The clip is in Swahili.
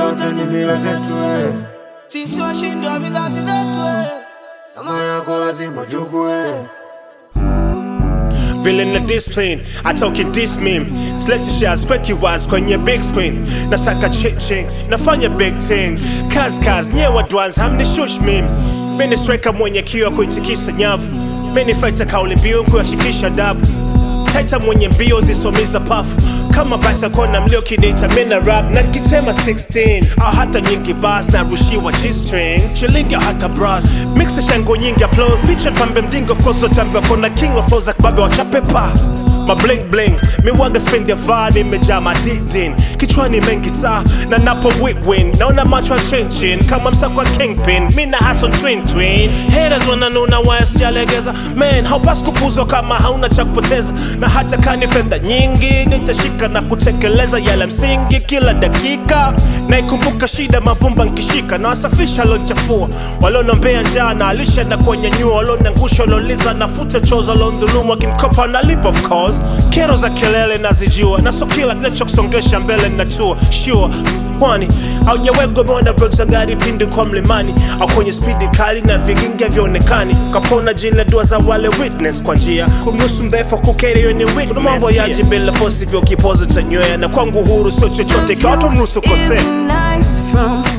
zote ni mila zetu eh. Sisi washindi wa vizazi vyetu eh. Kama yako lazima chukue vile na discipline atoke this meme silete shares kweki wise kwenye big screen nasaka chiching nafanya big things kaz kaz nyewe dwans hamni shush meme mimi striker mwenye kiwa kuitikisa nyavu mimi fighter kauli mbiu kuyashikisha dabu taita mwenye mbio zisomiza pafu kama basa kona mlio kideta mina rap na kitema 16 au hata nyingi bas na rushiwa g-strings shilingi au hata bras mixa shango nyingi applause picha pambe mdingo of course lotambia kona king of flows akibabe wachapepa ma bling bling miwaga spend ya vani imejaa madidin kichwani mengi saa na napo win naona macho ya chinchin kama msako wa kingpin mi na hason twin twin haters wananuna waya sijalegeza man haupasi kupuzwa kama hauna cha kupoteza na hata kani fedha nyingi nitashika na kutekeleza yale msingi kila dakika naikumbuka shida mavumba nkishika na wasafisha lonchafua walionombea njaa na alisha na kuwanyanyua walionangusha walioliza nafuta choza londhulumu akinkopa nalipa of course kero za kelele nazijua na so kila kinachokusongesha mbele natua sure kwani haujawegwa umeona brek za gari pindi kwa mlimani au kwenye spidi kali na vigingi havyoonekani kapona jila dua za wale witness kwa njia kumnusu mdhaifu kukeri yo ni witness mambo yaji bila fosi vyo kipozo cha nywea na kwangu huru sio chochote kiwato mnusu kosea Isn't nice from